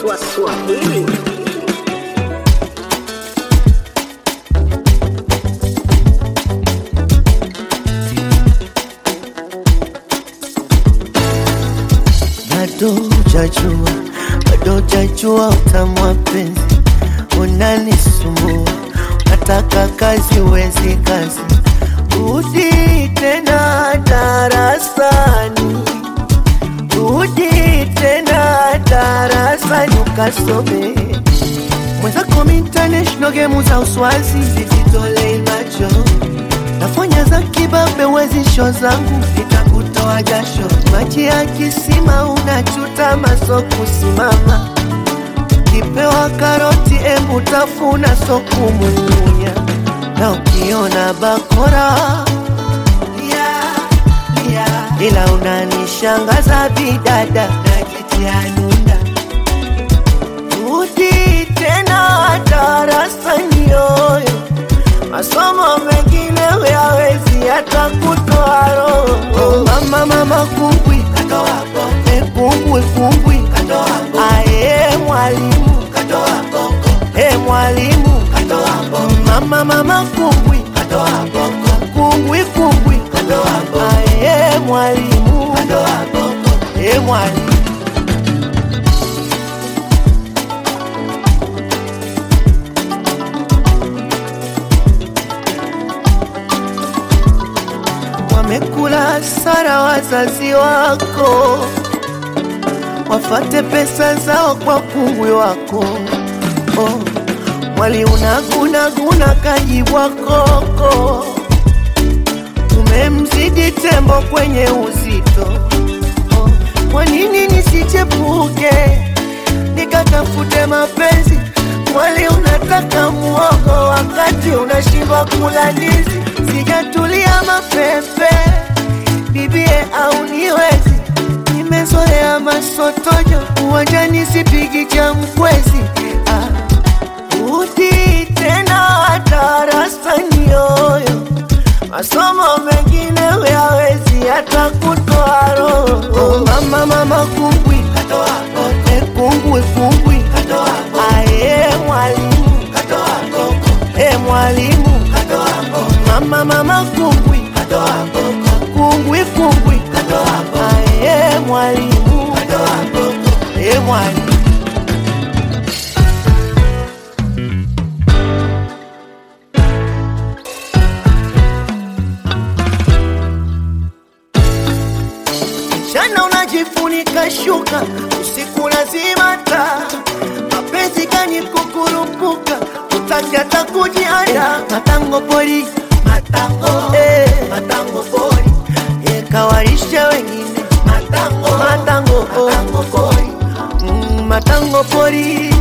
Swahili. bado hujajua, bado hujajua utamu wa penzi, unanisumbua, nataka kazi, wezi kazi, rudi tena darasani, rudi tena darasani ukasome mwenzako international game za uswazi zizitolei macho nafanya za kibabe wezisho zangu nitakutoa jasho maji ya kisima unachuta maso kusimama kipewa karoti embu tafuna so kumumunya na ukiona bakora lia, lia. ila unanishangaza bidada najitianunda rudi tena darasani yoyo masomo mengine huyawezi hata kutoa roho. Mama mama kumbwi Eh, kumbwi kumbwi aye mwalimu Eh, mwalimu mama mama kumbwi kumbwi kumbwi aye mwalimu Eh, mwalimu wamekula sara wazazi wako, wafate pesa zao kwa kungwi wako. Oh, mwali unagunaguna kajibwa koko, umemzidi tembo kwenye uzito. Oh, kwa nini nisichepuke nikatafute mapenzi? Mwali unataka muogo wakati unashindwa kula ndizi. Sijatulia mapepe bibie au niwezi, nimezoea masotojo uwanjani, sipigi cha mkwezi. Ah, rudi tena darasani yoyo, masomo mengine huyawezi hata kutoa roho. Mama mama kumbwi Eh, kumbwi kumbwi aye mwalimu Eh, mwalimu mama mama kumbwi kumbwi kumbwi aye mwalimu Eh, mwalimu Mchana unajifunika shuka, usiku lazima taa. Mapenzi gani kukurupuka, utaki hata kujianda. Matango pori, matango, eh, matango pori, eh, kawarisha wengine. Matango, matango, matango pori, mm, matango pori.